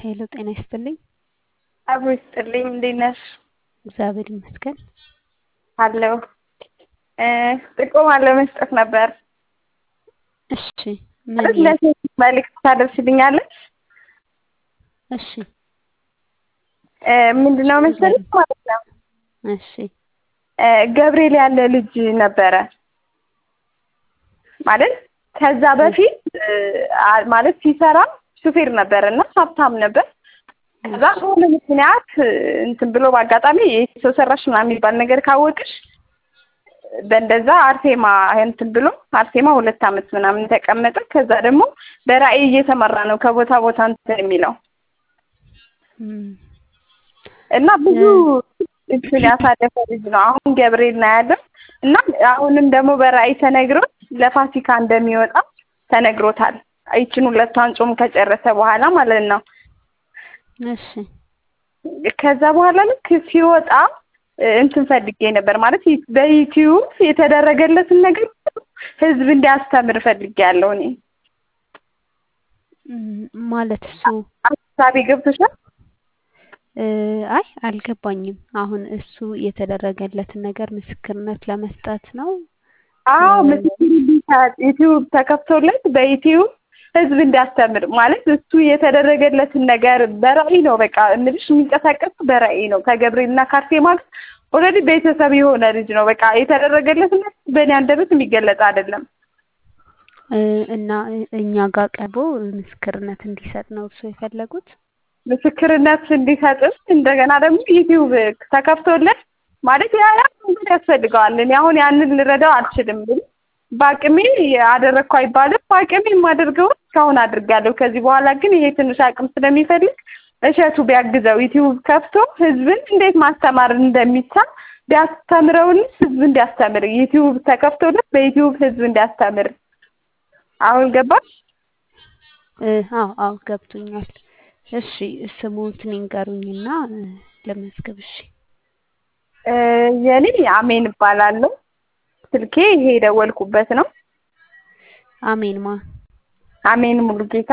ሄሎ ጤና ይስጥልኝ። አብሮ ይስጥልኝ። እንዴት ነሽ? እግዚአብሔር ይመስገን። አለሁ። ጥቆማ ለመስጠት ነበር። እሺ ምን ለሴት መልዕክት ታደርስልኛለች? እሺ ምንድነው መሰለኝ ማለት ነው እሺ ገብርኤል ያለ ልጅ ነበረ ማለት ከዛ በፊት ማለት ሲሰራ ሹፌር ነበር እና ሀብታም ነበር። ከዛ በሆነ ምክንያት እንትን ብሎ በአጋጣሚ የሰው ሰራሽ ምናምን የሚባል ነገር ካወቅሽ በእንደዛ አርሴማ እንትን ብሎ አርሴማ ሁለት ዓመት ምናምን ተቀመጠ። ከዛ ደግሞ በራእይ እየተመራ ነው ከቦታ ቦታ እንትን የሚለው እና ብዙ እንትን ያሳለፈ ልጅ ነው። አሁን ገብርኤል ነው ያለው እና አሁንም ደግሞ በራእይ ተነግሮት ለፋሲካ እንደሚወጣ ተነግሮታል። ይችን ሁለቷን ጾም ከጨረሰ በኋላ ማለት ነው። እሺ ከዛ በኋላ ልክ ሲወጣ እንትን ፈልጌ ነበር ማለት በዩቲዩብ የተደረገለትን ነገር ህዝብ እንዲያስተምር ፈልጌ ያለው እኔ ማለት እሱ ሀሳቤ ገብቶሻል? አይ አልገባኝም። አሁን እሱ የተደረገለትን ነገር ምስክርነት ለመስጠት ነው። አዎ ምስክር ሊሰጥ ዩቲዩብ ተከፍቶለት በዩቲዩብ ህዝብ እንዲያስተምር ማለት እሱ የተደረገለትን ነገር በራእይ ነው። በቃ እምልሽ የሚንቀሳቀስ በራእይ ነው። ከገብርኤልና ከአርሴማ ጋር ኦልሬዲ ቤተሰብ የሆነ ልጅ ነው። በቃ የተደረገለትን ነገር በእኔ አንደበት የሚገለጽ አይደለም። እና እኛ ጋር ቀርቦ ምስክርነት እንዲሰጥ ነው እርሱ የፈለጉት። ምስክርነት እንዲሰጥም እንደገና ደግሞ ዩቲዩብ ተከፍቶለት ማለት ያ ያ መንገድ ያስፈልገዋል። እኔ አሁን ያንን ልረዳው አልችልም ግን በአቅሜ አደረግኩ አይባልም። በአቅሜ የማደርገው እስካሁን አድርጋለሁ። ከዚህ በኋላ ግን ይሄ ትንሽ አቅም ስለሚፈልግ እሸቱ ቢያግዘው ዩቲዩብ ከፍቶ ህዝብን እንዴት ማስተማር እንደሚቻል ቢያስተምረውን ህዝብ እንዲያስተምር ዩቲዩብ ተከፍቶለት በዩቲዩብ ህዝብ እንዲያስተምር አሁን ገባሽ? አዎ አዎ ገብቶኛል። እሺ ስሙትን ይንገሩኝና ለመዝገብ። እሺ የኔ አሜን እባላለሁ። ስልኬ ይሄ የደወልኩበት ነው። አሜን ማ አሜን ሙሉጌታ።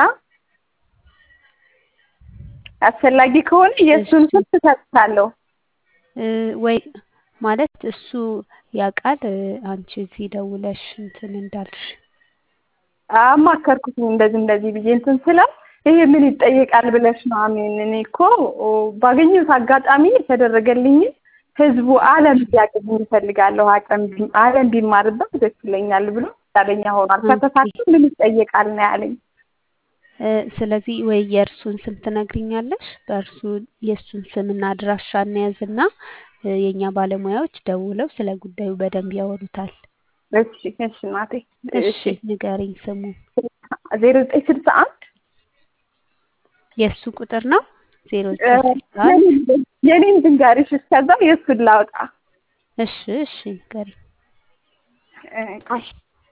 አስፈላጊ ከሆነ የእሱን ስም ትሰጥታለሁ ወይ ማለት እሱ ያውቃል አንቺ እዚህ ደውለሽ እንትን እንዳልሽ አማከርኩት እንደዚህ እንደዚህ ብዬ እንትን ስለው ይሄ ምን ይጠየቃል ብለሽ ነው አሜን። እኔ እኮ ባገኘሁት አጋጣሚ የተደረገልኝ ህዝቡ ዓለም ቢያቅም እፈልጋለሁ። አቅም ዓለም ቢማርበት ደስ ይለኛል ብሎ ፈቃደኛ ሆኗል። ከተሳካ ምን ይጠየቃል ነው ያለኝ። ስለዚህ ወይ የእርሱን ስም ትነግሪኛለሽ? በእርሱ የእሱን ስምና አድራሻ እንያዝና የእኛ ባለሙያዎች ደውለው ስለ ጉዳዩ በደንብ ያወሩታል። እሺ እሺ እናቴ እሺ ንገሪኝ ስሙ። ዜሮ ዘጠኝ ስልሳ አንድ የእሱ ቁጥር ነው ዜሮ ዘጠኝ ስልሳ አንድ የኔን ድንጋሪሽ እስከዛ የእሱን ላውጣ። እሺ እሺ ንገሪኝ። ቆይ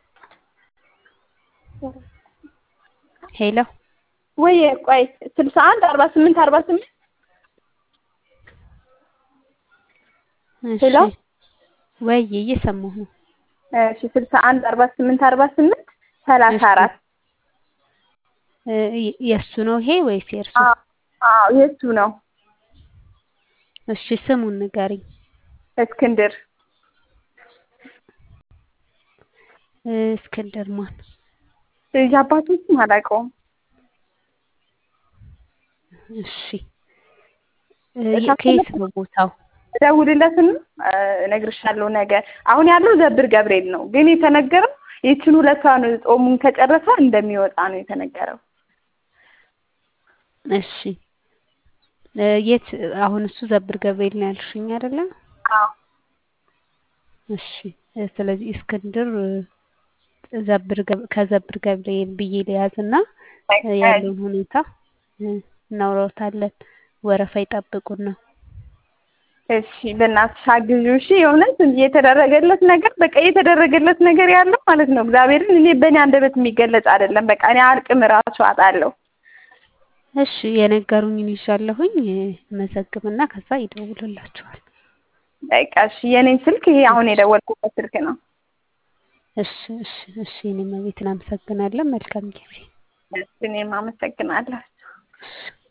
ሄሎ ወይ ቆይ ስልሳ አንድ አርባ ስምንት አርባ ስምንት ሄሎ ወይ እየሰማሁ ነው። እሺ ስልሳ አንድ አርባ ስምንት አርባ ስምንት ሰላሳ አራት የእሱ ነው ይሄ ወይስ የእርሱ? አዎ የእሱ ነው። እሺ ስሙን ንገሪኝ። እስክንድር እስክንድር ማን? የአባቱን ስም አላውቀውም። እሺ ከየት ነው ቦታው? እደውልለትና እነግርሻለሁ ነገ። አሁን ያለው ዘብር ገብርኤል ነው፣ ግን የተነገረው ይችን ሁለቷን ጾሙን ከጨረሰ እንደሚወጣ ነው የተነገረው። እሺ የት አሁን እሱ ዘብር ገብርኤል ነው ያልሽኝ አይደለ? አዎ። እሺ ስለዚህ እስክንድር ዘብር ከዘብር ገብርኤል ብዬ ልያዝና ያለውን ሁኔታ እናውራታለን። ወረፋ ይጠብቁና እሺ በእናትሽ አግዢው። እሺ የእውነት የተደረገለት ነገር በቃ የተደረገለት ነገር ያለው ማለት ነው እግዚአብሔርን እኔ በእኔ አንደበት የሚገለጽ አይደለም። በቃ እኔ አልቅም እራሱ አጣለሁ። እሺ የነገሩኝን ይዣለሁኝ መዘግብና ከዛ ይደውሉላችኋል። በቃ እሺ የኔን ስልክ ይሄ አሁን የደወልኩበት ስልክ ነው። እሺ እሺ እሺ እኔም ቤትን አመሰግናለን። መልካም ጊዜ። እኔም አመሰግናለሁ። እሺ